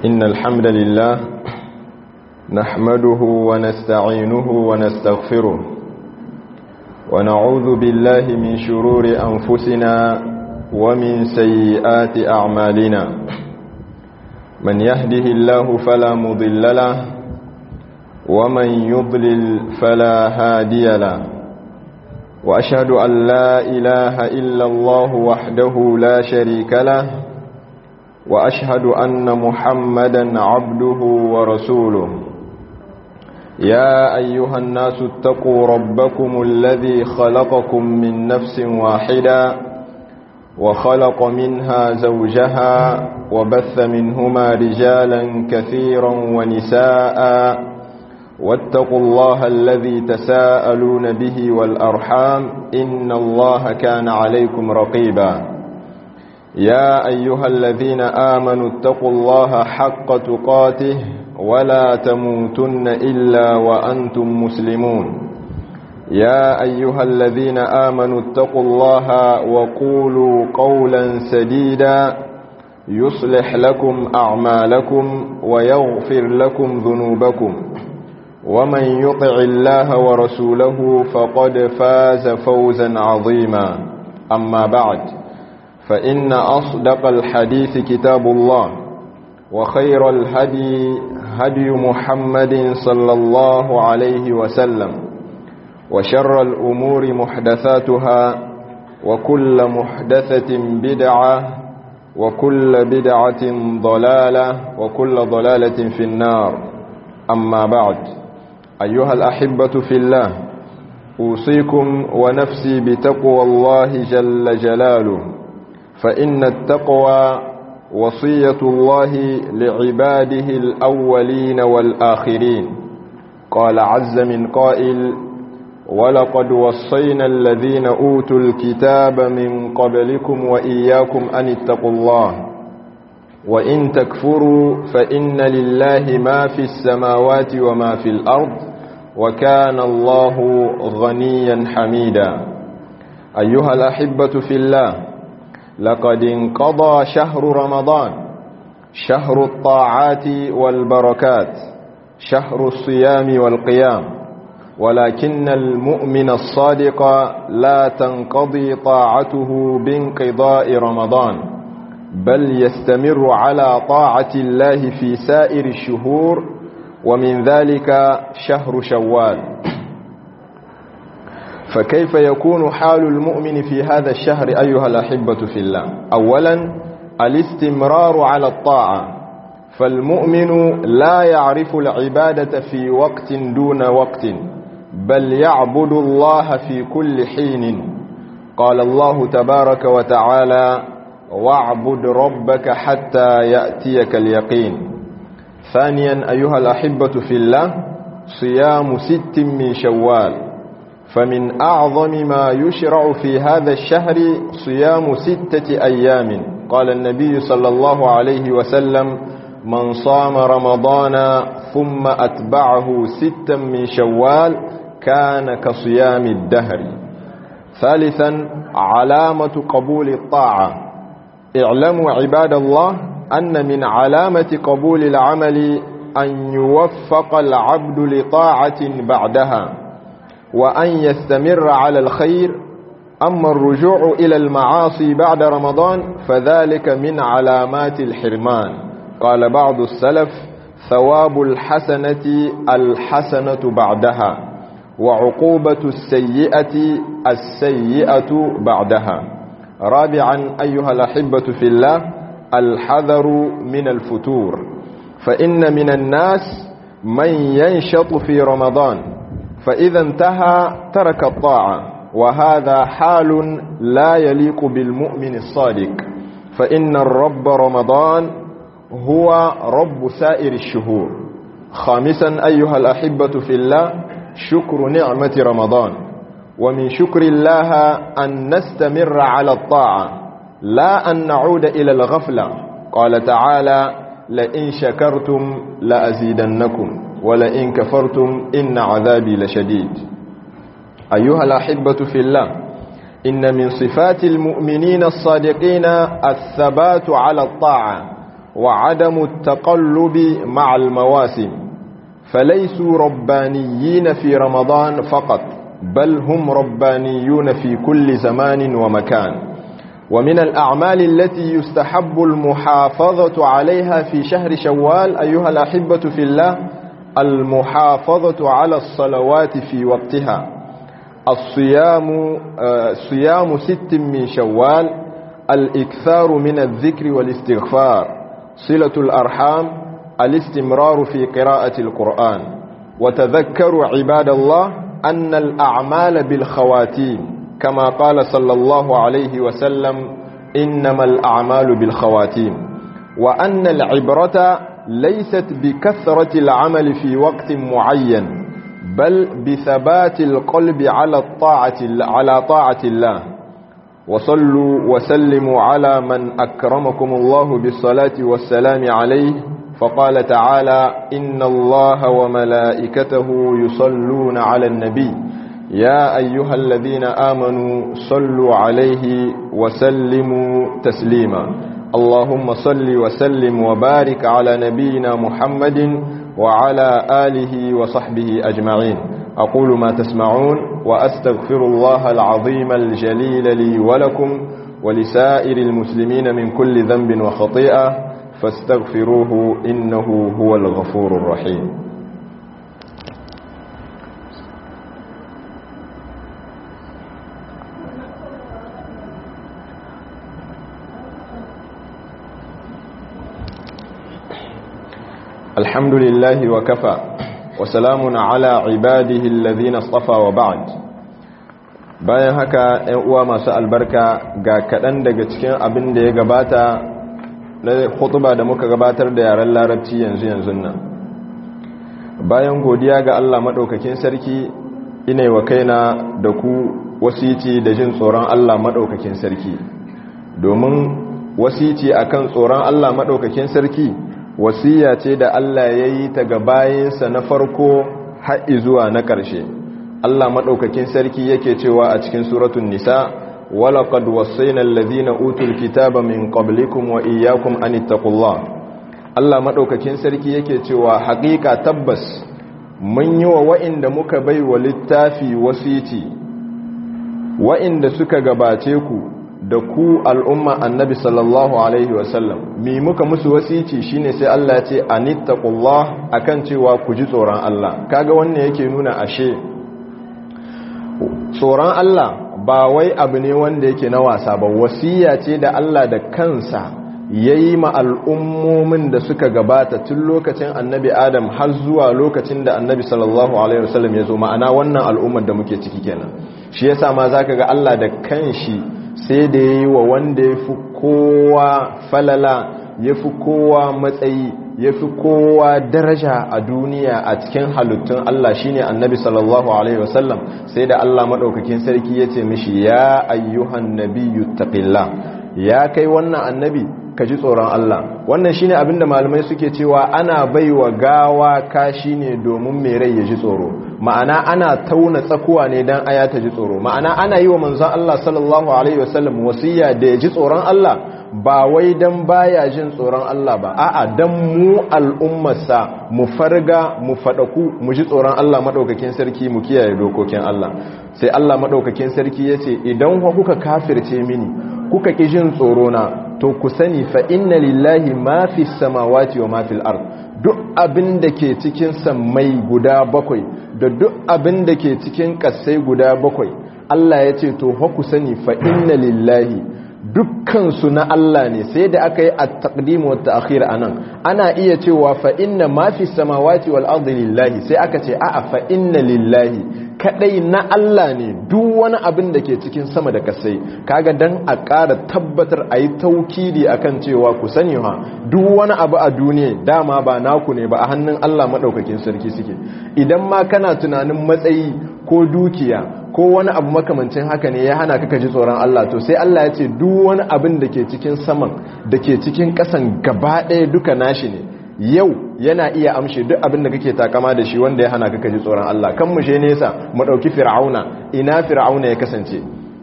إن الحمد لله نحمده ونستعينه ونستغفره ونعوذ بالله من شرور أنفسنا ومن سيئات أعمالنا من يهده الله فلا مضل له ومن يضلل فلا هادي له وأشهد أن لا إله إلا الله وحده لا شريك له وأشهد أن محمدا عبده ورسوله يا أيها الناس اتقوا ربكم الذي خلقكم من نفس واحدة وخلق منها زوجها وبث منهما رجالا كثيرا ونساء واتقوا الله الذي تساءلون به والأرحام إن الله كان عليكم رقيبا يا أيها الذين آمنوا اتقوا الله حق تقاته ولا تموتن إلا وأنتم مسلمون يا أيها الذين آمنوا اتقوا الله وقولوا قولا سديدا يصلح لكم أعمالكم ويغفر لكم ذنوبكم ومن يطع الله ورسوله فقد فاز فوزا عظيما أما بعد فإن أصدق الحديث كتاب الله وخير الهدي هدي محمد صلى الله عليه وسلم وشر الأمور محدثاتها وكل محدثة بدعة وكل بدعة ضلالة وكل ضلالة في النار أما بعد أيها الأحبة في الله أوصيكم ونفسي بتقوى الله جل جلاله فإن التقوى وصية الله لعباده الأولين والآخرين قال عز من قائل ولقد وصينا الذين أوتوا الكتاب من قبلكم وإياكم أن اتقوا الله وإن تكفروا فإن لله ما في السماوات وما في الأرض وكان الله غنيا حميدا أيها الأحبة في الله لقد انقضى شهر رمضان شهر الطاعات والبركات شهر الصيام والقيام ولكن المؤمن الصادق لا تنقضي طاعته بانقضاء رمضان بل يستمر على طاعة الله في سائر الشهور ومن ذلك شهر شوال فكيف يكون حال المؤمن في هذا الشهر أيها الأحبة في الله أولا الاستمرار على الطاعة فالمؤمن لا يعرف العبادة في وقت دون وقت بل يعبد الله في كل حين قال الله تبارك وتعالى واعبد ربك حتى يأتيك اليقين ثانيا أيها الأحبة في الله صيام ست من شوال فمن أعظم ما يشرع في هذا الشهر صيام ستة أيام قال النبي صلى الله عليه وسلم من صام رمضان ثم أتبعه ستا من شوال كان كصيام الدهر ثالثا علامة قبول الطاعة اعلموا عباد الله أن من علامة قبول العمل أن يوفق العبد لطاعة بعدها وأن يستمر على الخير أما الرجوع إلى المعاصي بعد رمضان فذلك من علامات الحرمان قال بعض السلف ثواب الحسنة الحسنة بعدها وعقوبة السيئة السيئة بعدها رابعا أيها الأحبة في الله الحذر من الفتور فإن من الناس من ينشط في رمضان فإذا انتهى ترك الطاعة وهذا حال لا يليق بالمؤمن الصادق فإن الرب رمضان هو رب سائر الشهور خامسا أيها الأحبة في الله شكر نعمة رمضان ومن شكر الله أن نستمر على الطاعة لا أن نعود إلى الغفلة قال تعالى لئن شكرتم لأزيدنكم ولئن كفرتم إن عذابي لشديد أيها الأحبة في الله إن من صفات المؤمنين الصادقين الثبات على الطاعة وعدم التقلب مع المواسم فليسوا ربانيين في رمضان فقط بل هم ربانيون في كل زمان ومكان ومن الأعمال التي يستحب المحافظة عليها في شهر شوال أيها الأحبة في الله المحافظة على الصلوات في وقتها الصيام صيام ست من شوال الإكثار من الذكر والاستغفار صلة الأرحام الاستمرار في قراءة القرآن وتذكروا عباد الله أن الأعمال بالخواتيم كما قال صلى الله عليه وسلم إنما الأعمال بالخواتيم وأن العبرة ليست بكثرة العمل في وقت معين بل بثبات القلب على الطاعة على طاعة الله وصلوا وسلموا على من أكرمكم الله بالصلاة والسلام عليه فقال تعالى إن الله وملائكته يصلون على النبي يا أيها الذين آمنوا صلوا عليه وسلموا تسليما اللهم صل وسلم وبارك على نبينا محمد وعلى آله وصحبه أجمعين أقول ما تسمعون وأستغفر الله العظيم الجليل لي ولكم ولسائر المسلمين من كل ذنب وخطيئة فاستغفروه إنه هو الغفور الرحيم الحمد لله وكفى وسلام على عباده الذين اصطفى وبعد bayan haka ‘yan uwa masu albarka ga kaɗan daga cikin abin da ya gabata na hutuba da muka gabatar da yaren larabci yanzu yanzu nan bayan godiya ga Allah maɗaukakin sarki ina wa kaina da ku wasici da jin tsoron Allah maɗaukakin sarki domin wasici akan tsoron Allah maɗaukakin sarki wasiya ce da Allah ya yi ta ga bayinsa na farko haɗi zuwa na ƙarshe Allah maɗaukakin sarki yake cewa a cikin suratun nisa walaƙad wasaina allazina utul kitaba min qablikum wa iyyakum an ittaqullah Allah maɗaukakin sarki yake cewa haƙiƙa tabbas mun yi wa wa'inda muka bai wa littafi wasiti wa'inda suka gabace ku da ku al'umma annabi sallallahu alaihi wasallam mi muka musu wasici shine sai Allah ce anittaqullah akan cewa ku ji tsoron Allah kaga wannan yake nuna ashe tsoron Allah ba wai abu ne wanda yake na wasa ba wasiya ce da Allah da kansa yayi ma al'ummomin da suka gabata tun lokacin annabi Adam har zuwa lokacin da annabi sallallahu alaihi wasallam ya zo ma'ana wannan al'ummar da muke ciki kenan shi yasa ma zaka ga Allah da kanshi sai da ya yi wa wanda ya fi kowa falala ya fi kowa matsayi ya fi kowa daraja a duniya a cikin halittun Allah shine annabi sallallahu alaihi wasallam sai da Allah maɗaukakin sarki ya ce mishi ya ayyuhan nabiyyu taqillah ya kai wannan annabi ka ji tsoron Allah wannan shine abinda malamai suke cewa ana baiwa gawa kashi ne domin mai rai ya ji tsoro ma'ana ana tauna tsakuwa ne dan aya ta ji tsoro ma'ana ana yi wa manzon Allah sallallahu alaihi wasallam wasiya da ya ji tsoron Allah ba wai dan baya jin tsoron Allah ba a'a dan mu al'ummarsa mu farga mu fadaku mu ji tsoron Allah madaukakin sarki mu kiyaye dokokin Allah sai Allah madaukakin sarki yace idan kuka kafirce mini kuka ki jin tsoro na to ku sani fa inna lillahi ma fi samawati wa ma fil ard duk abin da ke cikin sammai guda bakwai da duk abin da ke cikin kasai guda bakwai Allah ya ce to fa ku sani fa inna lillahi dukkansu na Allah ne sai da aka yi a taqdim wa ta'khir anan ana iya cewa fa inna ma fi samawati wal ardi lillahi sai aka ce a'a fa inna lillahi kadai na Allah ne duk wani abin da ke cikin sama da kasai kaga dan a ƙara tabbatar a yi taukidi akan cewa ku sani ha duk wani abu a duniya dama ba naku ne ba a hannun Allah madaukakin sarki suke idan ma kana tunanin matsayi ko dukiya ko wani abu makamancin haka ne ya hana kaka ji tsoron Allah to sai Allah ya ce duk wani abin da ke cikin saman da ke cikin ƙasan gaba ɗaya duka nashi ne yau yana iya amshe duk abin da kake takama da shi wanda ya hana kaka ji tsoron Allah kan mu she nesa mu ɗauki fir'auna ina fir'auna ya kasance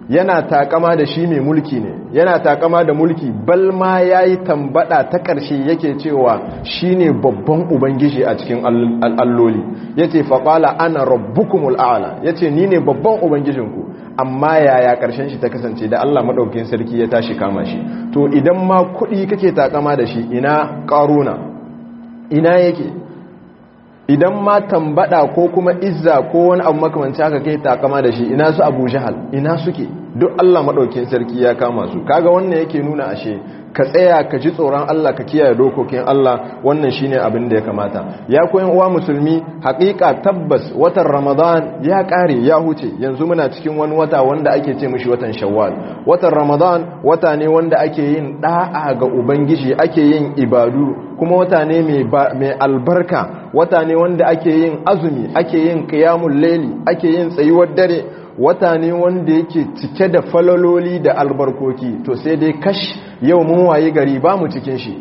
yana takama da shi mai mulki ne yana takama da mulki bal ma yayi tambada ta karshe yake cewa shine babban ubangiji a cikin alloli yace fa qala ana rabbukumul a'la yace ni ne babban ubangijinku amma yaya karshen shi ta kasance da Allah madaukakin sarki ya tashi kama shi to idan ma kuɗi kake takama da shi ina karuna ina yake idan ma tambada ko kuma izza ko wani abu makamanci haka kai takama da shi ina su abu jahal ina suke duk Allah maɗaukin sarki ya kama su kaga wannan yake nuna ashe ka tsaya ka ji tsoron Allah ka kiyaye dokokin Allah wannan shine abin da ya kamata ya koyan uwa musulmi haƙiƙa tabbas watan Ramadan ya ƙare ya huce yanzu muna cikin wani wata wanda ake ce mishi watan Shawwal watan Ramadan wata ne wanda ake yin da'a ga ubangiji ake yin ibadu kuma wata ne mai albarka wata ne wanda ake yin azumi ake yin qiyamul layli ake yin tsayuwar dare wata ne wanda yake cike da falaloli da albarkoki to sai dai kash yau mun waye gari ba mu cikin shi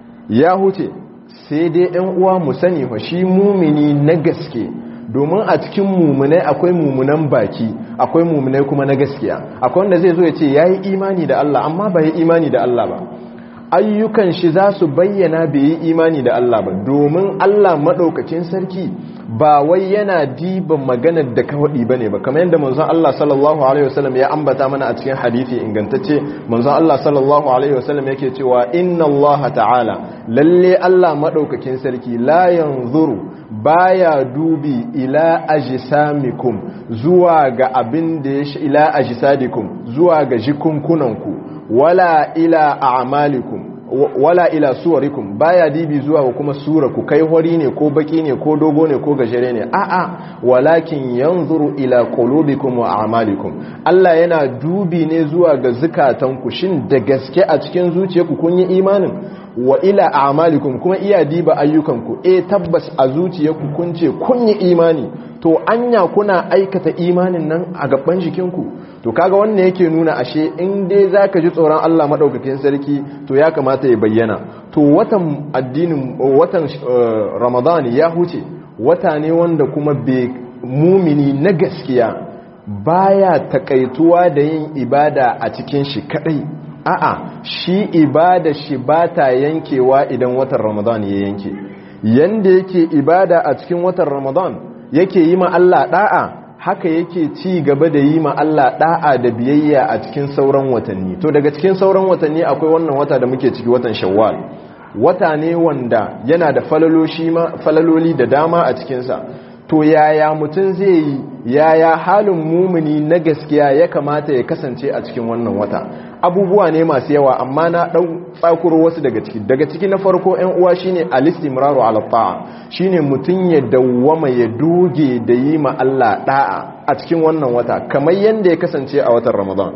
ya huce sai dai ɗan uwa mu sani fa shi mumini na gaske domin a cikin mumunai akwai mumunan baki akwai mumunai kuma na gaskiya akwai wanda zai zo ya ce ya yi imani da Allah amma ba yi imani da Allah ba ayyukan shi za su bayyana bai yi imani da Allah ba domin Allah maɗaukacin sarki ba wai yana diba maganar da kawai ba ne ba kamar yadda manzon Allah sallallahu alaihi wasallam ya ambata mana a cikin hadisi ingantacce manzon Allah sallallahu alaihi wasallam yake cewa inna Allah ta'ala lalle Allah maɗaukakin sarki la yanzuru baya dubi ila ajsamikum zuwa ga abin da ya ila ajsadikum zuwa ga jikunkunanku wala ila a'malikum wala ila suwarikum baya dibi zuwa kuma sura ku kai hori ne ko baki ne ko dogo ne ko gajere ne a'a walakin yanzuru ila qulubikum wa a'malikum Allah yana dubi ne zuwa ga zukatanku shin da gaske a cikin zuciyarku kun yi imanin wa ila a'malikum kuma iya diba ayyukanku eh tabbas a zuciyarku kun ce kun yi imani to anya kuna aikata imanin nan a gaban jikinku to kaga wannan yake nuna ashe in dai zaka ji tsoron Allah madaukakin sarki to ya kamata ya bayyana to watan addinin watan Ramadan ya huce wata ne wanda kuma be mumini na gaskiya baya takaituwa da yin ibada a cikin shi kadai a'a shi ibada shi bata yankewa idan watan Ramadan ya yanke yanda yake ibada a cikin watan Ramadan yake yi ma Allah da'a haka yake ci gaba da yi ma Allah da'a da biyayya a cikin sauran watanni to daga cikin sauran watanni akwai wannan wata da muke ciki watan Shawwal wata ne wanda yana da falaloli da dama a cikinsa to yaya mutum zai yi yaya halin mumuni na gaskiya ya kamata ya kasance a cikin wannan wata abubuwa ne masu yawa amma na ɗau tsakuro wasu daga ciki daga ciki na farko ‘yan uwa shine alistimraru ala ta'a shine mutum ya dawwama ya doge da yi ma Allah da'a a cikin wannan wata kamar yadda ya kasance a watan ramadan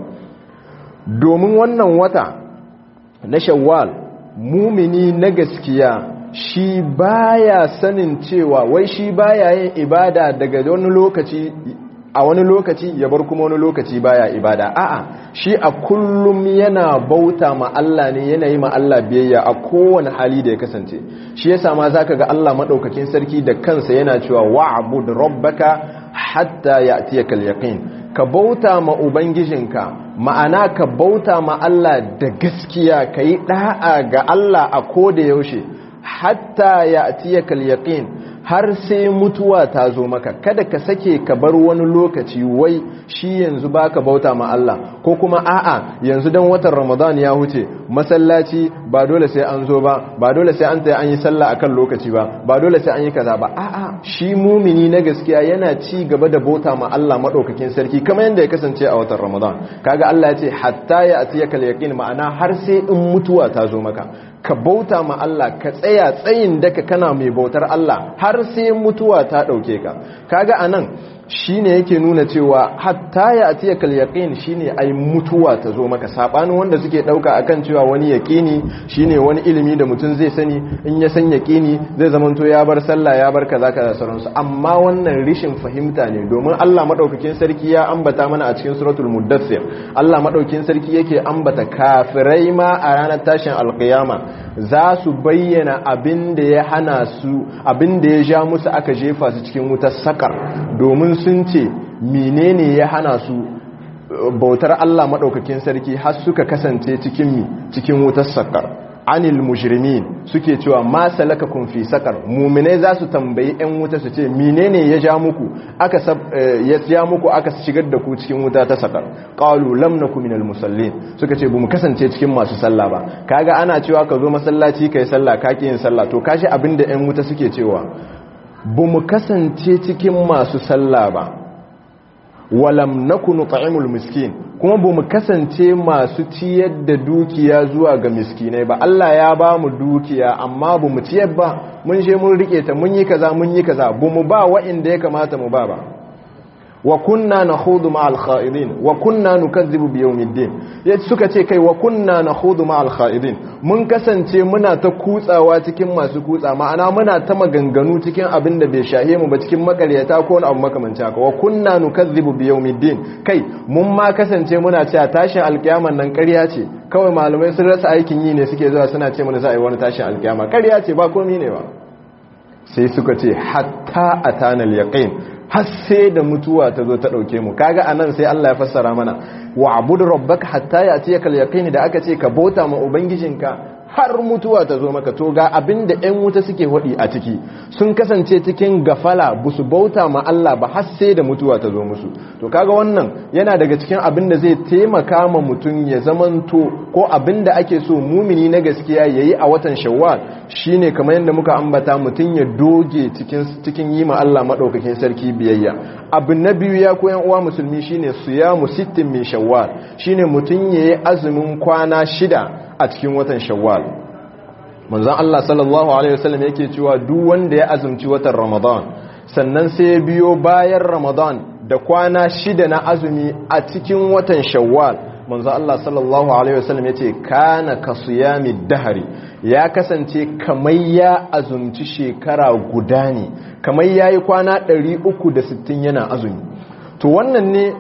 domin wannan wata na shawwal mumini na gaskiya shi baya sanin cewa wai shi baya yin ibada daga wani lokaci a wani lokaci ya bar kuma wani lokaci baya ibada a'a shi a kullum yana bauta ma Allah ne yana yi ma Allah biyayya a kowane hali da ya kasance shi yasa ma zaka ga Allah madaukakin sarki da kansa yana cewa wa'bud rabbaka hatta ya'tiyaka al-yaqin ka bauta ma ubangijinka ma'ana ka bauta ma Allah da gaskiya kai da'a ga Allah a koda yaushe hatta ya'tiyaka al-yaqin har sai mutuwa ta zo maka kada ka sake ka bar wani lokaci wai shi yanzu baka bauta ma Allah ko kuma a'a yanzu dan watan Ramadan ya huce masallaci ba dole sai an zo ba ba dole sai an tayi an yi sallah akan lokaci ba ba dole sai an yi kaza ba a'a shi mumini na gaskiya yana ci gaba da bauta ma Allah madaukakin sarki kamar yanda ya kasance a watan Ramadan kaga Allah ya ce hatta ya atiyaka yaqin ma'ana har sai in mutuwa ta zo maka ka bauta ma Allah ka tsaya tsayin daka kana mai bautar Allah har sai mutuwa ta dauke ka kaga anan shine yake nuna cewa hatta ya atiya kal yaqin shine ai mutuwa ta zo maka sabanin wanda suke dauka akan cewa wani yaqini shine wani ilimi da mutum zai sani in ya san yaqini zai zamanto ya bar sallah ya bar kaza kaza sauransu amma wannan rishin fahimta ne domin Allah madaukakin sarki ya ambata mana a cikin suratul muddathir Allah madaukakin sarki yake ambata kafirai ma a ranar tashin alqiyama za su bayyana abin da ya hana su abin da ya ja musu aka jefa su cikin wutar sakar domin sun ce menene ya hana su bautar Allah maɗaukakin sarki har suka kasance cikin cikin wutar sakar anil mujrimin suke cewa ma salakakum fi sakar mu'minai za su tambayi ɗan wuta su ce menene ya ja muku aka ya ja muku aka shigar da ku cikin wuta ta sakar qalu lam nakum minal musallin suka ce bamu kasance cikin masu sallah ba kaga ana cewa ka zo masallaci kai sallah ka ki yin sallah to kashi abinda ɗan wuta suke cewa bamu kasance cikin masu sallah ba walam nakunu ta'imul miskin kuma ba mu kasance masu ciyar da dukiya zuwa ga miskinai ba Allah ya ba mu dukiya amma ba mu ciyar ba mun je mun rike ta mun yi kaza mun yi kaza ba mu ba wa'inda ya kamata mu ba ba wa kunna nakhudu ma'al kha'idin wa kunna nukazzibu bi yawmiddin yace suka ce kai wa kunna nakhudu ma'al kha'idin mun kasance muna ta kutsawa cikin masu kutsa ma'ana muna ta maganganu cikin abin da bai shahe mu ba cikin makaryata ko wani abu makamanci haka wa kunna nukazzibu bi yawmiddin kai mun ma kasance muna cewa tashin alkiyaman nan ƙarya ce kawai malamai sun rasa aikin yi ne suke zuwa suna ce mana za a yi wani tashin alkiyama ƙarya ce ba komai ne ba sai suka ce hatta atana al-yaqin har sai da mutuwa ta zo ta ɗauke mu kaga anan sai Allah ya fassara mana wa abudu rabbaka hatta yatiyakal yaqin da aka ce ka bauta ma ubangijinka har mutuwa ta zo maka to ga abinda ƴan wuta suke hodi a ciki sun kasance cikin gafala busu bauta ma Allah ba har sai da mutuwa ta zo musu to kaga wannan yana daga cikin abinda zai taimaka ma mutum ya zamanto ko abinda ake so mumini na gaskiya yayi a watan Shawwal shine kamar yadda muka ambata mutum ya doge cikin cikin yi ma Allah madaukakin sarki biyayya abu na biyu ya koyan uwa musulmi shine siyamu sittin min Shawwal shine mutum yayi azumin kwana shida a cikin watan shawwal manzon Allah sallallahu alaihi wasallam yake cewa duk wanda ya azumci watan ramadan sannan sai ya biyo bayan ramadan da kwana shida na azumi a cikin watan shawwal manzon Allah sallallahu alaihi wasallam yace kana kasiyami dahari ya kasance kamar ya azumci shekara guda ne kamar yayi kwana 360 yana azumi to wannan ne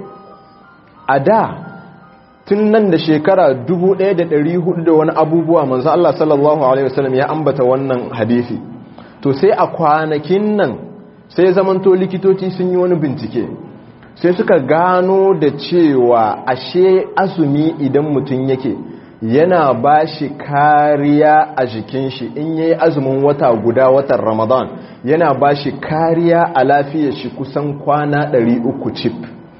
a da tun nan da shekara 1400 da wani abubuwa manzo Allah sallallahu alaihi wasallam ya ambata wannan hadisi to sai a kwanakin nan sai zamanto likitoci sun yi wani bincike sai suka gano da cewa ashe azumi idan mutum yake yana ba shi kariya a jikin shi in yayi azumin wata guda watan Ramadan yana ba shi kariya a lafiyar shi kusan kwana 300 chip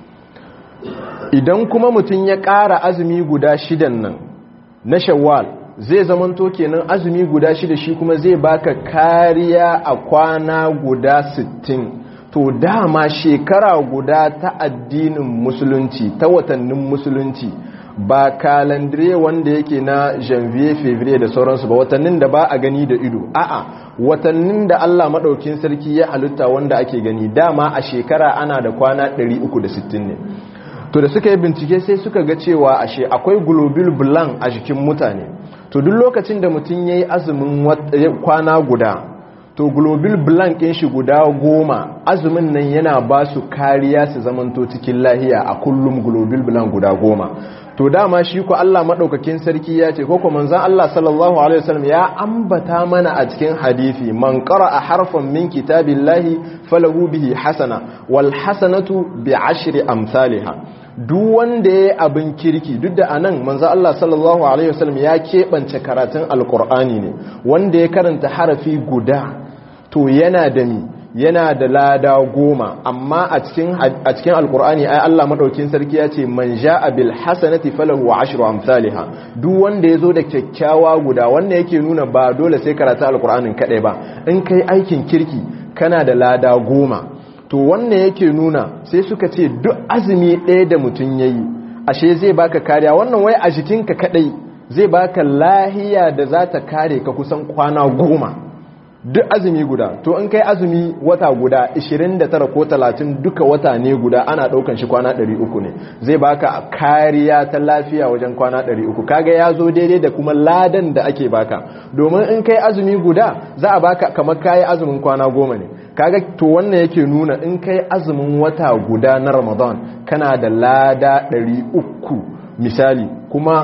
idan kuma mutum ya ƙara azumi guda shidan nan na shawwal zai zamanto kenan azumi guda shida shi kuma zai baka kariya a kwana guda sittin to dama shekara guda ta addinin musulunci ta watannin musulunci ba kalandire wanda yake na janvier fevrier da sauransu ba watannin da ba a gani da ido a'a watannin da Allah maɗaukin sarki ya halitta wanda ake gani dama a shekara ana da kwana 360 ne to da suka yi bincike sai suka ga cewa ashe akwai global blank a jikin mutane to duk lokacin da mutum ya yi azumin kwana guda to global blank ɗin shi guda goma azumin nan yana ba su kariya su zamanto cikin lahiya a kullum global blank guda goma to dama shi ko Allah madaukakin sarki ya ce ko kuma manzon Allah sallallahu alaihi wasallam ya ambata mana a cikin hadisi man qara'a harfan min kitabillahi falahu bihi hasana wal hasanatu bi ashri amsalha duk wanda ya abin kirki duk da anan manzo Allah sallallahu alaihi wasallam ya keɓance karatun alkur'ani ne wanda ya karanta harafi guda to yana da mi yana da lada goma amma a cikin a cikin alkur'ani ai Allah madaukin sarki ya ce man jaa bil hasanati falahu ashru amsalha duk wanda yazo da kyakkyawa guda wanda yake nuna ba dole sai karatu alkur'anin kadai ba in kai aikin kirki kana da lada goma to wannan yake nuna sai suka ce duk azumi ɗaya da mutum ya yi ashe zai baka kariya wannan wai a jikinka kaɗai zai baka lahiya da za ta kare ka kusan kwana goma duk azumi guda to in kai azumi wata guda 29 ko 30 duka wata ne guda ana ɗaukan shi kwana 300 ne zai baka kariya ta lafiya wajen kwana 300 kaga ya zo daidai da kuma ladan da ake baka domin in kai azumi guda za a baka kamar kayi azumin kwana goma ne kaga to wannan yake nuna in kai azumin wata guda na ramadan kana da lada 300 misali kuma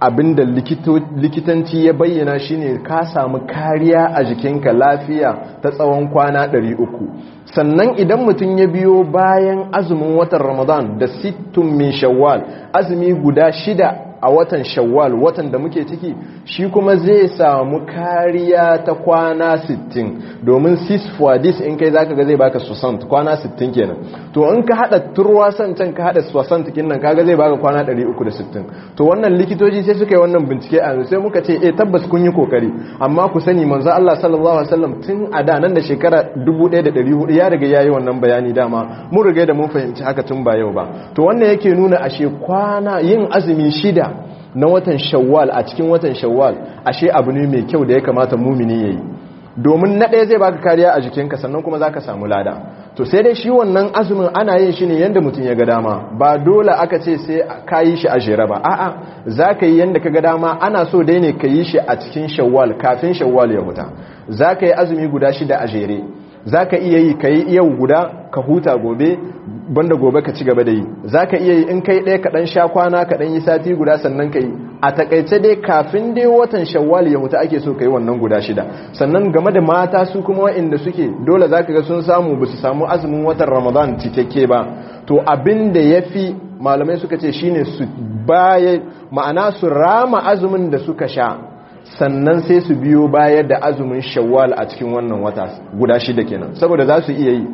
abinda likitanci ya bayyana shine ka samu kariya a jikinka lafiya ta tsawon kwana 300 sannan idan mutum ya biyo bayan azumin watan ramadan da sittun min shawwal azumi guda shida a watan shawwal watan da muke ciki shi kuma zai samu kariya ta kwana 60 domin 6 for this in kai zaka ga zai baka 60 kwana 60 kenan to in ka hada turwasan can ka hada 60 kinnan kaga zai baka kwana 360 to wannan likitoci sai suka yi wannan bincike a sai muka ce eh tabbas kun yi kokari amma ku sani manzo Allah sallallahu alaihi wasallam tun a da nan da shekara 1400 ya riga yayi wannan bayani dama mun riga da mun fahimci haka tun ba yau ba to wannan yake nuna ashe kwana yin azumi shida na watan shawwal a cikin watan shawwal ashe abu ne mai kyau da ya kamata mumini yayi domin na ɗaya zai baka kariya a jikinka sannan kuma zaka samu lada to sai dai shi wannan azumin ana yin shi ne yanda mutum ya ga dama ba dole aka ce sai ka yi shi a jere ba a'a zaka yi yanda ka ga dama ana so dai ne ka yi shi a cikin shawwal kafin shawwal ya huta zaka yi azumi guda shida a jere zaka iya yi ka yi yau guda ka huta gobe banda gobe ka ci gaba da yi za ka iya yi in kai ɗaya kaɗan sha kwana kaɗan yi sati guda sannan ka yi a takaice dai kafin dai watan shawwal ya mutu ake so ka yi wannan guda shida sannan game da mata su kuma wa'inda suke dole za ka ga sun samu ba su samu azumin watan ramadan cikakke ba to abin da ya fi malamai suka ce shine su baya ma'ana su rama azumin da suka sha sannan sai su biyo bayar da azumin shawwal a cikin wannan wata guda shida kenan saboda za su iya yi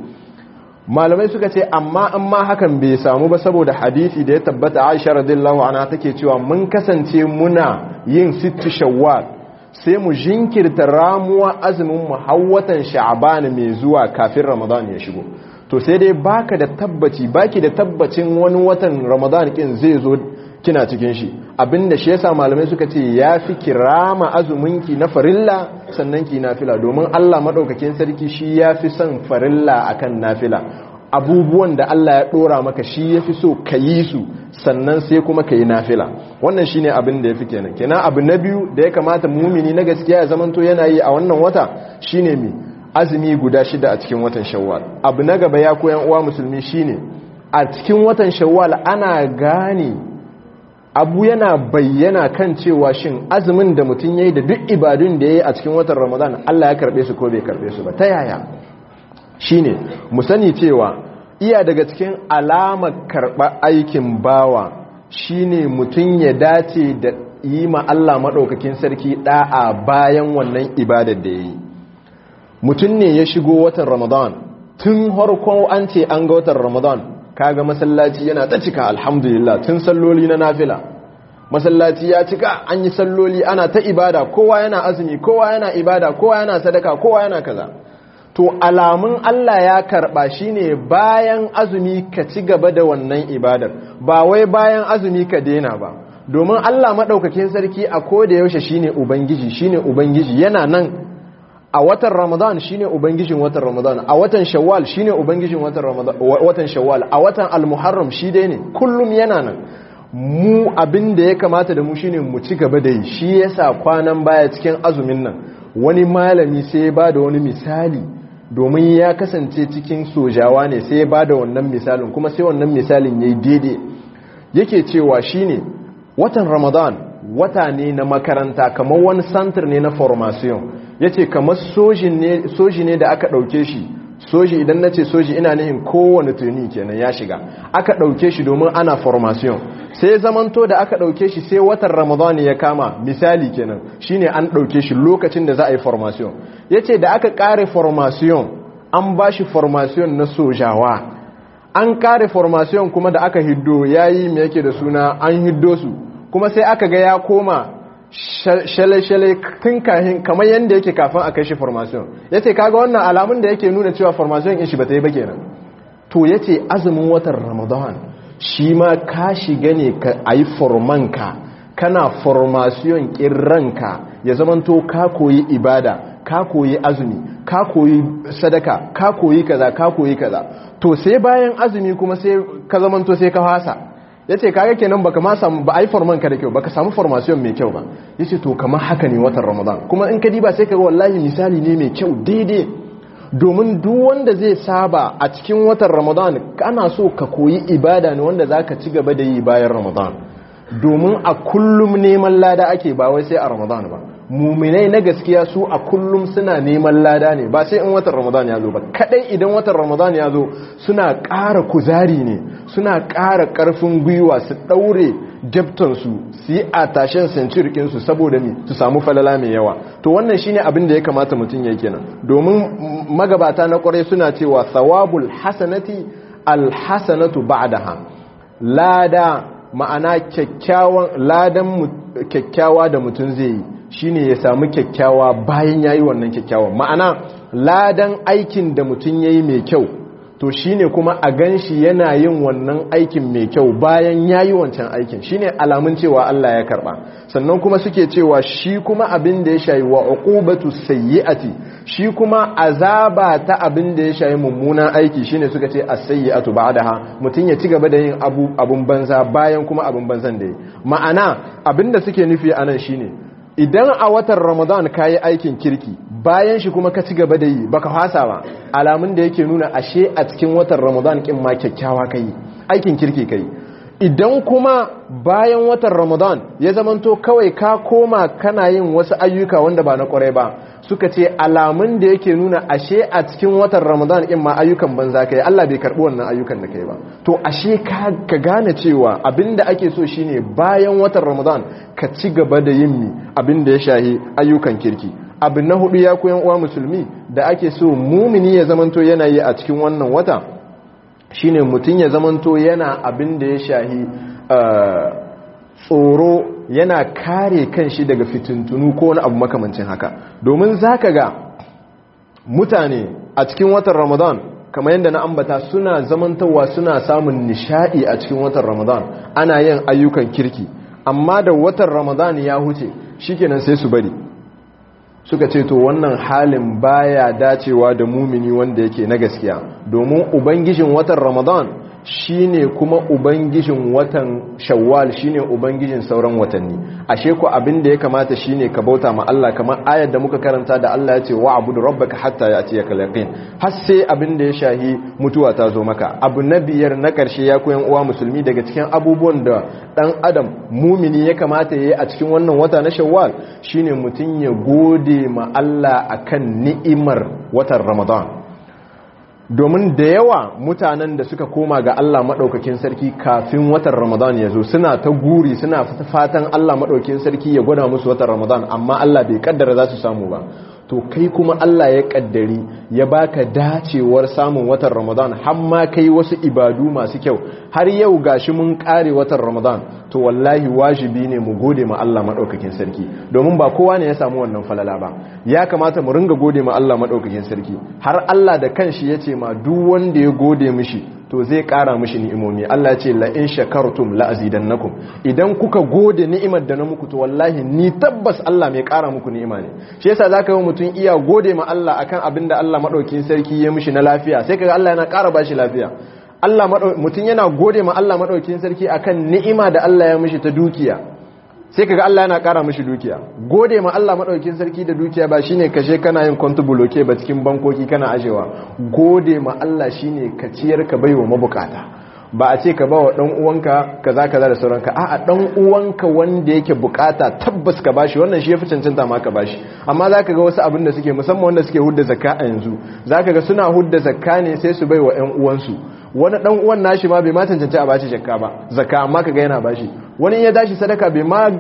malamai suka ce amma in ma hakan bai samu ba saboda hadisi da ya tabbata Aisha radiyallahu anha take cewa mun kasance muna yin sittu shawwal sai mu jinkirta ramuwa azumin mu hawwatan sha'ban mai zuwa kafin ramadan ya shigo to sai dai baka da tabbaci baki da tabbacin wani watan ramadan kin zai zo kina cikin shi abinda shi yasa malamai suka ce yafi kirama azuminki na farilla sannan ki nafila domin Allah madaukakin sarki shi yafi son farilla akan nafila abubuwan da Allah ya dora maka shi yafi so ka yi su sannan sai kuma ka yi nafila wannan shine abin da yafi kenan kenan abu na biyu da ya kamata mumini na gaskiya ya zamanto yana yi a wannan wata shine mi azumi guda shida a cikin watan shawwal abu na gaba ya koyan uwa musulmi shine a cikin watan shawwal ana gane abu yana bayyana kan cewa shin azumin da mutum ya yi da duk ibadun da ya yi a cikin watan ramadan Allah ya karbe su ko bai karbe su ba ta yaya shi ne mu sani cewa iya daga cikin alamar karɓa aikin bawa shi ne mutum ya dace da yi ma Allah maɗaukakin sarki ɗa'a bayan wannan ibadar da ya yi mutum ne ya shigo watan ramadan tun harkon an ce an ga watan ramadan kaga masallaci yana ta cika alhamdulillah tun salloli na nafila masallaci ya cika an yi salloli ana ta ibada kowa yana azumi kowa yana ibada kowa yana sadaka kowa yana kaza to alamun Allah ya karba shine bayan azumi ka ci gaba da wannan ibadar ba wai bayan azumi ka daina ba domin Allah madaukakin sarki a koda yaushe shine ubangiji shine ubangiji yana nan a watan ramadan shine ubangijin watan ramadan a watan shawwal shine ubangijin watan ramadan watan shawwal a watan almuharram shi dai ne kullum yana nan mu abin da ya kamata da mu shine mu ci gaba da yi shi yasa kwanan baya cikin azumin nan wani malami sai ya bada wani misali domin ya kasance cikin sojawa ne sai ya bada wannan misalin kuma sai wannan misalin yayi daidai yake cewa shine watan ramadan wata ne na makaranta kamar wani santir ne na formation ya ce kamar soji ne da aka ɗauke shi soji idan na ce soji ina nihin kowane tuni kenan ya shiga aka ɗauke shi domin ana formation sai zamanto da aka ɗauke shi sai watan ramadan ya kama misali kenan shine an ɗauke shi lokacin da za a yi formation ya ce da aka ƙare formation an ba shi formation na sojawa an ƙare formation kuma da aka hiddo ya yi mai yake da suna an hiddo su kuma sai aka ga ya koma shale-shale tun kahin kamar yadda yake kafin a kai shi formation ya ce kaga wannan alamun da yake nuna cewa formation in shi ba ta yi ba kenan to ya ce azumin watan ramadan shi ma ka shiga ne a yi formanka kana formation ranka ya zamanto ka koyi ibada ka koyi azumi ka koyi sadaka ka koyi kaza ka koyi kaza to sai bayan azumi kuma sai ka zamanto sai ka fasa ya ce kaga kenan baka ma samu ba a yi forman ka da kyau baka samu formation mai kyau ba ya ce to kamar haka ne watan ramadan kuma in ka diba sai ka ga wallahi misali ne mai kyau daidai domin duk wanda zai saba a cikin watan ramadan kana so ka koyi ibada ne wanda za ka ci gaba da yi bayan ramadan domin a kullum neman lada ake ba wai sai a ramadan ba muminai na gaskiya su a kullum suna neman lada ne ba sai in watan ramadan ya zo ba kadai idan watan ramadan ya zo suna ƙara kuzari ne suna ƙara ƙarfin gwiwa su ɗaure jabtansu su yi a tashen sancirikinsu saboda ne su samu falala mai yawa to wannan shine abin da ya kamata mutum ya kenan domin magabata na kwarai suna cewa thawabul hasanati alhasanatu ba'daha lada ma'ana kyakkyawan ladan kyakkyawa da mutum zai yi shine ya samu kyakkyawa bayan yayi wannan kyakkyawan ma'ana ladan aikin da mutum yayi mai kyau to shine kuma a ganshi yana yin wannan aikin mai kyau bayan yayi wancan aikin shine alamun cewa Allah ya karba sannan kuma suke cewa shi kuma abin da ya shayi wa uqubatu sayyi'ati shi kuma azaba ta abin da ya shayi mummunan aiki shine suka ce as-sayyi'atu ba'daha mutun ya ci gaba da yin abu abun banza bayan kuma abun banzan da yi ma'ana abin da suke nufi anan shine idan a watan Ramadan kayi aikin kirki bayan shi kuma ka ci gaba da yi baka fasa ba alamun da yake nuna ashe a cikin watan Ramadan kin ma kyakkyawa kai aikin kirki kai idan kuma bayan watan Ramadan ya zamanto kawai ka koma kana yin wasu ayyuka wanda ba na kwarai ba suka ce alamun da yake nuna ashe a cikin watan Ramadan in ma ayyukan banza kai Allah bai karbi wannan ayyukan da kai ba to ashe ka gane cewa abinda ake so shine bayan watan Ramadan ka ci gaba da yin mi abinda ya shahi ayyukan kirki abin na hudu ya koyan uwa musulmi da ake so mumini ya zamanto yana yi a cikin wannan wata shine mutum ya zamanto yana abin da ya shahi tsoro yana kare kanshi daga fitintunu ko wani abu makamancin haka domin zaka ga mutane a cikin watan ramadan kamar yadda na ambata suna zamantawa suna samun nishadi a cikin watan ramadan ana yin ayyukan kirki amma da watan ramadan ya huce shikenan sai su bari suka ce to wannan halin baya dacewa da mumini wanda yake na gaskiya domin ubangijin watan ramadan shine kuma ubangijin watan shawwal shine ubangijin sauran watanni ashe ku abin da ya kamata shine ka bauta ma Allah kamar ayar da muka karanta da Allah ya ce wa'budu rabbaka hatta ya'tiyaka al-yaqin har sai abin da ya shahi mutuwa ta zo maka abu na biyar na karshe ya koyan uwa musulmi daga cikin abubuwan da dan adam mumini ya kamata yayi a cikin wannan wata na shawwal shine mutun ya gode ma Allah akan ni'imar watan ramadan domin da yawa mutanen da suka koma ga Allah maɗaukakin sarki kafin watan Ramadan ya zo suna ta guri suna fatan Allah maɗaukakin sarki ya gwada musu watan Ramadan amma Allah bai kaddara za su samu ba to kai kuma Allah ya kaddari ya baka dacewar samun watan Ramadan har ma kai wasu ibadu masu kyau har yau gashi mun kare watan Ramadan to wallahi wajibi ne mu gode ma Allah madaukakin sarki domin ba kowa ne ya samu wannan falala ba ya kamata mu ringa gode ma Allah madaukakin sarki har Allah da kanshi yace ma duk wanda ya gode mishi to zai kara mishi ni'imomi Allah ce la in shakartum la azidannakum idan kuka gode ni'imar da na muku to wallahi ni tabbas Allah mai kara muku ni'ima ne shi yasa zaka ga mutum iya gode ma Allah akan abin da Allah madaukakin sarki ya mishi na lafiya sai kaga Allah yana kara bashi lafiya Allah mutum yana gode ma Allah madaukakin sarki akan ni'ima da Allah ya mishi ta dukiya sai kaga Allah yana kara mishi dukiya gode ma Allah madaukakin sarki da dukiya ba shine kashe kana yin contribuloke ba cikin bankoki kana ajewa gode ma Allah shine ka ciyar ka baiwa mabukata ba a ce ka ba wa dan uwanka kaza kaza da sauranka a'a dan uwanka wanda yake bukata tabbas ka bashi wannan shi yafi cancanta ma ka bashi amma zaka ga wasu abin da suke musamman wanda suke hudda zakka a yanzu zaka ga suna hudda zakka ne sai su baiwa ƴan uwansu wani dan uwan nashi ma bai ma cancanci a bashi zakka ba zakka amma kaga yana bashi wani ya dashi sadaka bai ma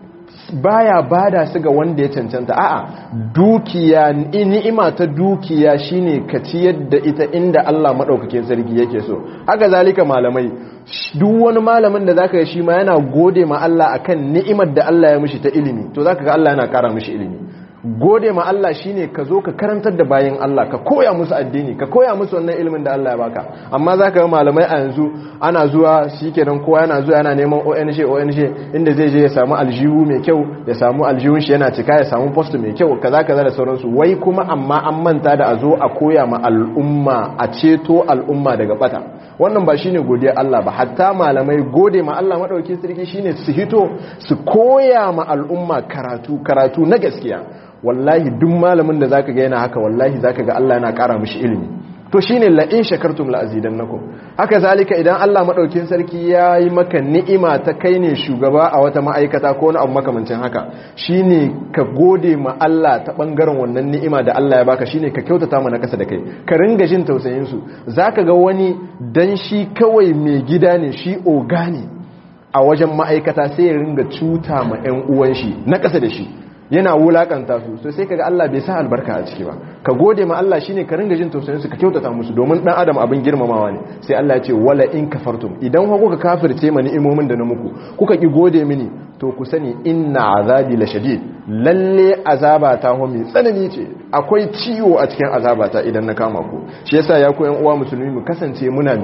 baya bada su ga wanda ya cancanta a'a dukiya ni'ima ta dukiya shine ka ciyar da ita inda Allah madaukakin sarki yake so haka zalika malamai duk wani malamin da zaka ga shi ma yana gode ma Allah akan ni'imar da Allah ya mishi ta ilimi to zaka ga Allah yana kara mishi ilimi gode ma Allah shine ka zo ka karantar da bayan Allah ka koya musu addini ka koya musu wannan ilimin da Allah ya baka amma zaka ga malamai a yanzu ana zuwa shikenan kowa yana zuwa yana neman ONG ONG inda zai je ya samu aljihu mai kyau ya samu aljihun shi yana cika ya samu post mai kyau kaza kaza da sauransu wai kuma amma an manta da a zo a koya ma al'umma a ceto al'umma daga bata wannan ba shine godiya Allah ba hatta malamai gode ma Allah madauki sarki shine su hito su koya ma al'umma karatu karatu na gaskiya wallahi duk malamin da zaka ga yana haka wallahi zaka ga Allah yana ƙara mishi ilimi to shine la in shakartum la azidannakum haka zalika idan Allah madaukin sarki ya yi maka ni'ima ta kai ne shugaba a wata ma'aikata ko wani abu makamancin haka shine ka gode ma Allah ta bangaren wannan ni'ima da Allah ya baka shine ka kyautata mana kasa da kai ka ringa jin tausayin su zaka ga wani dan shi kawai mai gida ne shi oga ne a wajen ma'aikata sai ya ringa cuta ma 'yan uwan shi na kasa da shi yana wulakanta su so sai kaga Allah bai sa albarka a ciki ba ka gode ma Allah shine ka ringa jin tausayin su ka kyautata musu domin dan adam abin girmamawa ne sai Allah ya ce wala in kafartum idan ku kuka kafirce mani imomin da na muku kuka ki gode mini to ku sani inna azabi la shadid lalle azaba ta ho mai tsanani ce akwai ciwo a cikin azaba ta idan na kama ku shi yasa ya ku yan uwa musulmi mu kasance muna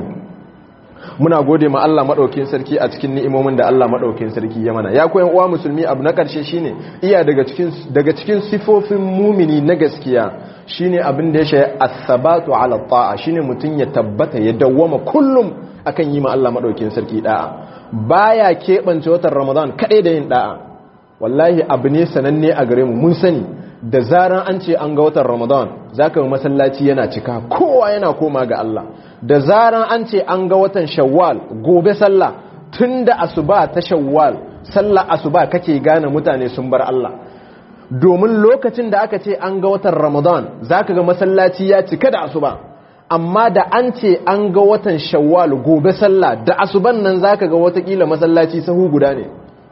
muna gode ma Allah madaukakin sarki a cikin ni'imomin da Allah madaukakin sarki ya mana ya koyan uwa musulmi abu na karshe shine iya daga cikin daga cikin sifofin mumini na gaskiya shine abin da ya shaye as-sabatu ala ta'a shine mutun ya tabbata ya dawwama kullum akan yi ma Allah madaukakin sarki da'a baya kebance watan Ramadan kadai da yin da'a wallahi abu ne sananne a gare mu mun sani da zaran an ce an ga watan Ramadan zaka ga masallaci yana cika kowa yana koma ga Allah da zaran an ce an ga watan shawwal gobe sallah tun da asuba ta shawwal sallah asuba kake gane mutane sun bar Allah domin lokacin da aka ce an ga watan ramadan zaka ga masallaci ya cika da asuba amma da an ce an ga watan shawwal gobe sallah da asuban nan zaka ga watakila masallaci sahu guda ne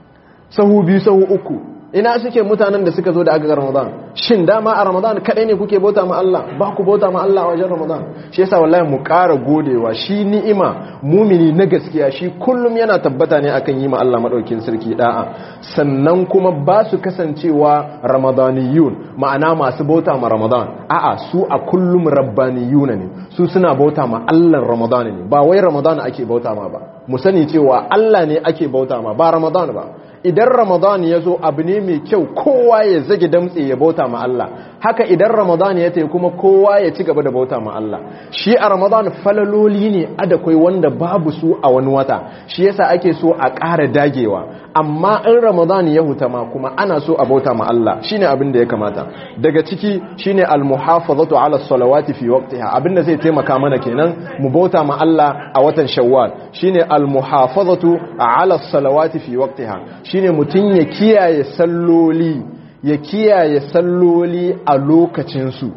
sahu biyu sahu uku ina suke mutanen da suka zo da aka ramadan shin dama a ramadan kadai ne kuke bauta ma Allah ba ku bauta ma Allah a wajen ramadan shi yasa wallahi mu ƙara godewa shi ni'ima mumini na gaskiya shi kullum yana tabbata ne akan yi ma Allah madaukin sarki da'a sannan kuma ba su kasancewa ramadaniyun ma'ana masu bauta ma ramadan a'a su a kullum rabbaniyuna ne su suna bauta ma Allah ramadan ne ba wai ramadan ake bauta ma ba mu sani cewa Allah ne ake bauta ma ba ramadan ba idan ramadan ya zo abu ne mai kyau kowa ya zage damtse ya bauta ma Allah haka idan ramadan ya tayi kuma kowa ya ci gaba da bauta ma Allah shi a ramadan falaloli ne adakwai wanda babu su a wani wata shi yasa ake so a ƙara dagewa amma in ramadan ya huta ma kuma ana so a bauta ma Allah shine abin da ya kamata daga ciki shine al-muhafazatu ala salawati fi waqtiha abinda zai taimaka mana kenan mu bauta ma Allah a watan shawwal shine al-muhafazatu ala salawati fi waqtiha shine mutun ya kiyaye salloli ya kiyaye salloli a lokacin su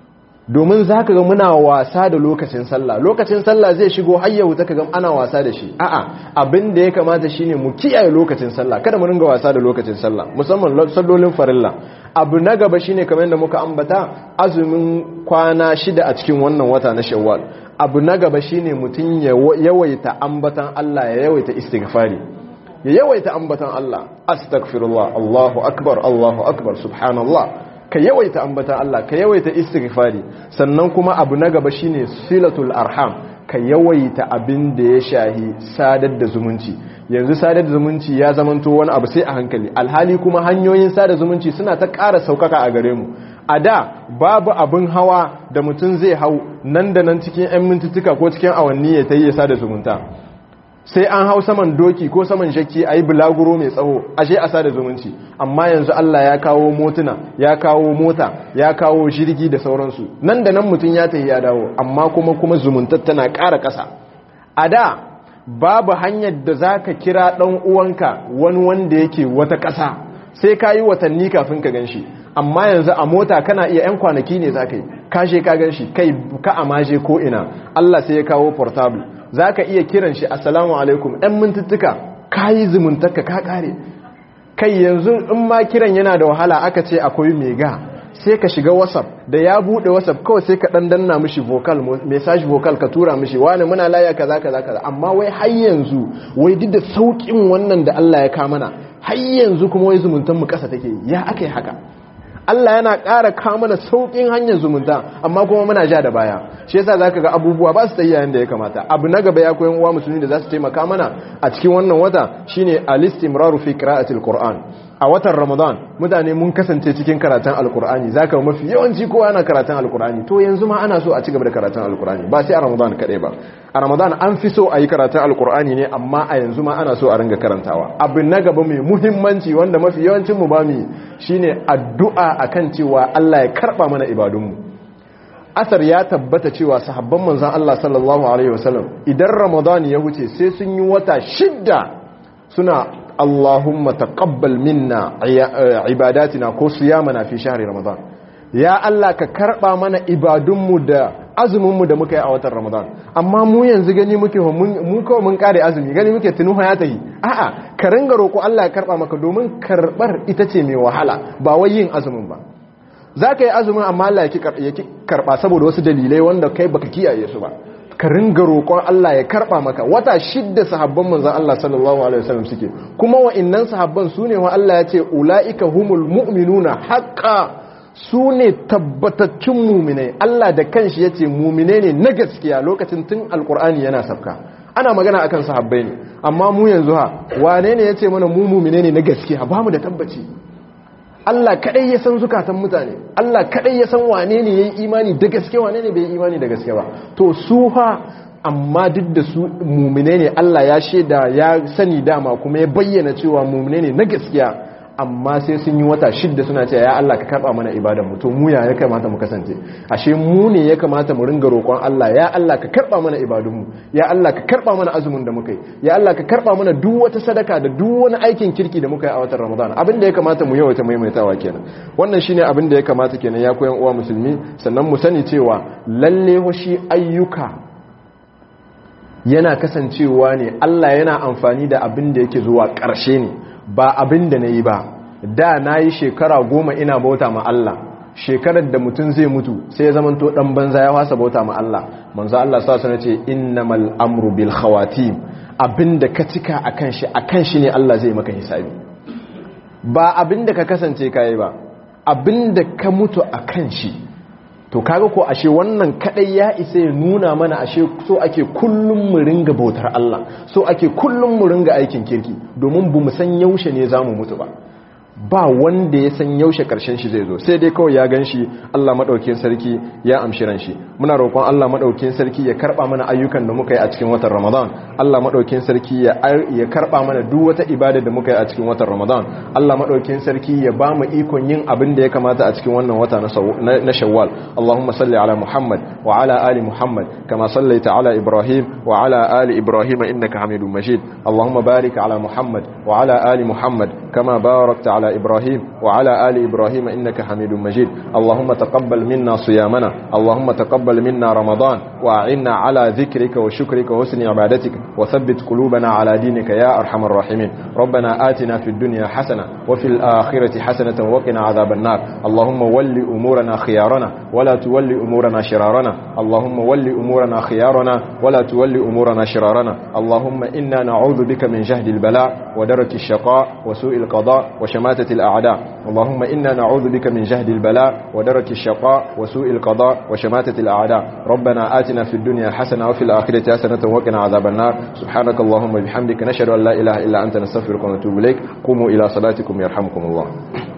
domin zaka ga muna wasa da lokacin sallah lokacin sallah zai shigo har yau ta kaga ana wasa da shi a'a abin da ya kamata shine mu kiyaye lokacin sallah kada mu ringa wasa da lokacin sallah musamman sallolin farilla abu na gaba shine kamar yadda muka ambata azumin kwana shida a cikin wannan wata na shawwal abu na gaba shine mutum ya yawaita ambatan Allah ya yawaita istighfari ya yawaita ambatan Allah astaghfirullah Allahu akbar Allahu akbar subhanallah ka yawaita ambatan Allah ka yawaita istighfari sannan kuma abu na gaba shine silatul arham ka yawaita abin da ya shahi sadar da zumunci yanzu sadar da zumunci ya zamanto wani abu sai a hankali alhali kuma hanyoyin sadar zumunci suna ta ƙara saukaka a gare mu a da babu abin hawa da mutum zai hau nan da nan cikin 'yan mintuttuka ko cikin awanni ya ta yi ya sada zumunta sai an hau saman doki ko saman shakki a yi bulaguro mai tsawo ashe a sada zumunci amma yanzu Allah ya kawo motuna ya kawo mota ya kawo jirgi da sauransu nan da nan mutum ya tafi ya dawo amma kuma kuma zumuntar tana ƙara ƙasa a da babu hanyar da za ka kira ɗan uwanka wani wanda yake wata ƙasa sai ka yi watanni kafin ka gan shi amma yanzu a mota kana iya 'yan kwanaki ne za ka yi kashe ka gan shi kai ka amaje ko ina Allah sai ya kawo portable za ka iya kiran shi assalamu alaikum 'yan mintuttuka ka yi zumuntaka ka kare kai yanzu in ma kiran yana da wahala aka ce akwai mega sai ka shiga whatsapp da ya bude whatsapp kawai sai ka dan danna mishi vocal message vocal ka tura mishi wani muna laya kaza kaza kaza amma wai har yanzu wai duk da saukin wannan da Allah ya ka mana har yanzu kuma wai zumuntan mu kasa take ya akai haka Allah yana ƙara kamana sauƙin hanyar zumunta amma kuma muna ja da baya shi yasa zaka ga abubuwa ba su tayi yayin da ya kamata abu na gaba ya koyan uwa musulmi da za su taimaka mana a cikin wannan wata shine al-istimraru fi qira'atil qur'an a watan ramadan mutane mun kasance cikin karatun alkur'ani zaka mafi yawanci kowa yana karatun alkur'ani to yanzu ma ana so a ci gaba da karatun alkur'ani ba sai a ramadan kadai ba a ramadan an fi so a yi karatun alkur'ani ne amma a yanzu ma ana so a ringa karantawa abin na gaba mai muhimmanci wanda mafi yawancin mu ba mu shine addu'a akan cewa Allah ya karba mana ibadunmu asar ya tabbata cewa sahabban manzan Allah sallallahu alaihi wasallam idan ramadan ya wuce sai sun yi wata shidda suna Allahumma taqabbal minna ibadatina ko siyamana fi shahri ramadan ya Allah ka karba mana ibadunmu da azuminmu da muka yi a watan ramadan amma mu yanzu gani muke mun kawai mun kare azumi gani muke tunuha ya tahi a'a ka ringa roƙo Allah ya karba maka domin karbar ita ce mai wahala ba wai yin azumin ba za ka yi azumin amma Allah ya ki karba saboda wasu dalilai wanda kai baka kiyaye su ba ka ringa roƙon Allah ya karba maka wata shidda sahabban manzon Allah sallallahu alaihi wasallam suke kuma wa'annan sahabban sune wa Allah ya ce ulaika humul mu'minuna haqqan su ne tabbataccen muminai Allah da kanshi ya ce muminai ne na gaskiya lokacin tun alkur'ani yana sabka ana magana akan sahabbai ne amma mu yanzu ha wane ne ya ce mana mu muminai ne na gaskiya ba mu da tabbaci Allah kadai ya san zukatan mutane Allah kadai ya san wane ne ya yi imani da gaske wane ne bai yi imani da gaske ba to su ha amma duk da su muminai ne Allah ya shaida ya sani dama kuma ya bayyana cewa muminai ne na gaskiya amma sai sun yi wata shidda suna cewa ya Allah ka karba mana ibadan mu to mu ya ya kamata mu kasance ashe mu ne ya kamata mu ringa roƙon Allah ya Allah ka karba mana ibadun mu ya Allah ka karba mana azumin da muka yi ya Allah ka karba mana duk wata sadaka da duk wani aikin kirki da muka yi a watan Ramadan abin da ya kamata mu yawaita maimaitawa kenan wannan shine abin da ya kamata kenan ya koyan uwa musulmi sannan mu sani cewa lalle shi ayyuka yana kasancewa ne Allah yana amfani da abin da yake zuwa ƙarshe ne ba abin da na yi ba da na yi shekara goma ina bauta ma Allah shekarar da mutum zai mutu sai ya zamanto dan banza ya wasa bauta ma Allah manzo Allah sa sana ce innamal amru bil khawatim abinda ka cika akan shi akan shi ne Allah zai maka hisabi ba abinda ka kasance kai ba abinda ka mutu akan shi to kaga ko ashe wannan kadai ya isa ya nuna mana ashe so ake kullum mu ringa bautar Allah so ake kullum mu ringa aikin kirki domin bu mu san yaushe ne zamu mutu ba ba wanda ya san yaushe karshen shi zai zo sai dai kawai ya gan shi Allah madaukakin sarki ya amshi ran shi muna roƙon Allah madaukakin sarki ya karba mana ayyukan da muka yi a cikin watan Ramadan Allah madaukakin sarki ya ya karba mana duk wata ibada da muka yi a cikin watan Ramadan Allah madaukakin sarki ya ba mu ikon yin abin da ya kamata a cikin wannan wata na Shawwal Allahumma salli ala Muhammad wa ala ali Muhammad kama sallaita ala Ibrahim wa ala ali Ibrahim innaka Hamidum Majid Allahumma barik ala Muhammad wa ala ali Muhammad kama barakta ala إبراهيم وعلى آل إبراهيم إنك حميد مجيد اللهم تقبل منا صيامنا اللهم تقبل منا رمضان وأعنا على ذكرك وشكرك وحسن عبادتك وثبت قلوبنا على دينك يا أرحم الراحمين ربنا آتنا في الدنيا حسنة وفي الآخرة حسنة وقنا عذاب النار اللهم ول أمورنا خيارنا ولا تول أمورنا شرارنا اللهم ول أمورنا خيارنا ولا تول أمورنا شرارنا اللهم إنا نعوذ بك من جهد البلاء ودرك الشقاء وسوء القضاء وشماتة الأعداء اللهم إنا نعوذ بك من جهد البلاء ودرك الشقاء وسوء القضاء وشماتة الأعداء ربنا آتنا في الدنيا حسنة وفي الآخرة حسنة وقنا عذاب النار سبحانك اللهم وبحمدك نشهد أن لا إله إلا أنت نستغفرك ونتوب إليك قوموا إلى صلاتكم يرحمكم الله